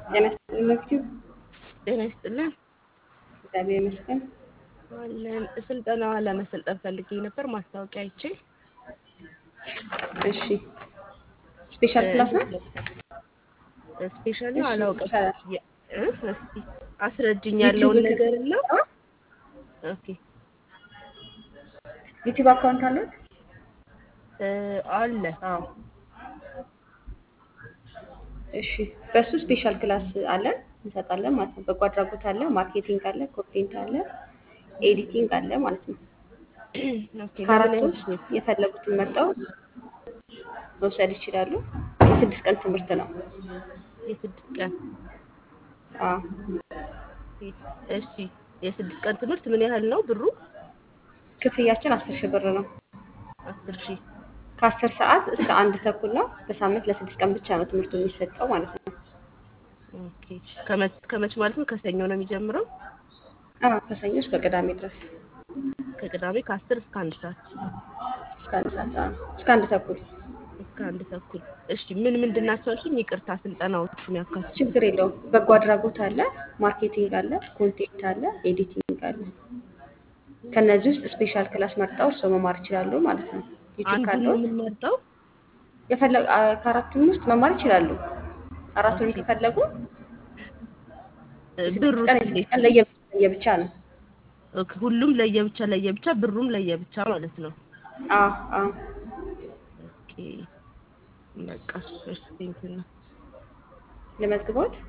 ጤና ይስጥልኝ መክቲው። ጤና ይስጥልን እግዚአብሔር ይመስገን። አለን። ስልጠና ለመሰልጠን ፈልጌ ነበር ማስታወቂያ አይቼ። እሺ ስፔሻል ክላስ ነው? ስፔሻል ነው እሺ፣ አላውቅም። ይቻላል። የ- እ? እስኪ አስረጅኝ ዩቲዩብ ያለውን ነገር እና ኦኬ ዩቲዩብ አካውንት አለት? እ፣ አለ አዎ እሺ በሱ ስፔሻል ክላስ አለን እንሰጣለን ማለት ነው። በጎ አድራጎት አለ፣ ማርኬቲንግ አለ፣ ኮንቴንት አለ፣ ኤዲቲንግ አለ ማለት ነው። ኦኬ ከአራቱ ለምን ውስጥ አይነት የፈለጉትን መርጠው መውሰድ ይችላሉ። የስድስት ቀን ትምህርት ነው። የስድስት ቀን አዎ እሺ የስድስት ቀን ትምህርት ምን ያህል ነው ብሩ? ክፍያችን አስር ሺህ ብር ነው። አስር ሺህ ከአስር ሰዓት እስከ አንድ ተኩል ነው። በሳምንት ለስድስት ቀን ብቻ ነው ትምህርቱ የሚሰጠው ማለት ነው። ኦኬ ከመች ከመች ማለት ነው? ከሰኞ ነው የሚጀምረው? አዎ ከሰኞ እስከ ቅዳሜ ድረስ ከቅዳሜ ከአስር እስከ አንድ ሰዓት እስከ አንድ ሰዓት አዎ፣ እስከ አንድ ተኩል እስከ አንድ ተኩል። እሺ ምን ምንድን ናቸው አልሽኝ? ይቅርታ ስልጠናዎቹን ያካትቱ። ችግር የለውም። በጎ አድራጎት አለ፣ ማርኬቲንግ አለ፣ ኮንቴንት አለ፣ ኤዲቲንግ አለ። ከነዚህ ውስጥ ስፔሻል ክላስ መርጠው እርስዎ መማር ይችላሉ ማለት ነው። ዩቲዩብ አንዱን ነው ካለዎት የምንመርጠው? የፈለጉ አ- ከአራቱም ውስጥ መማር ይችላሉ። አራቱንም ኦኬ ከፈለጉ እ፣ የስድስት ብሩስ ቀን የስድስት እንዴት ቀን ነው? ለየብቻ ለየብቻ ነው። ኦኬ ሁሉም ለየብቻ ለየብቻ ብሩም ለየብቻ ማለት ነው። አዎ አዎ ኦኬ በቃ እሺ ቴንኪው ነው። ለመዝግቦት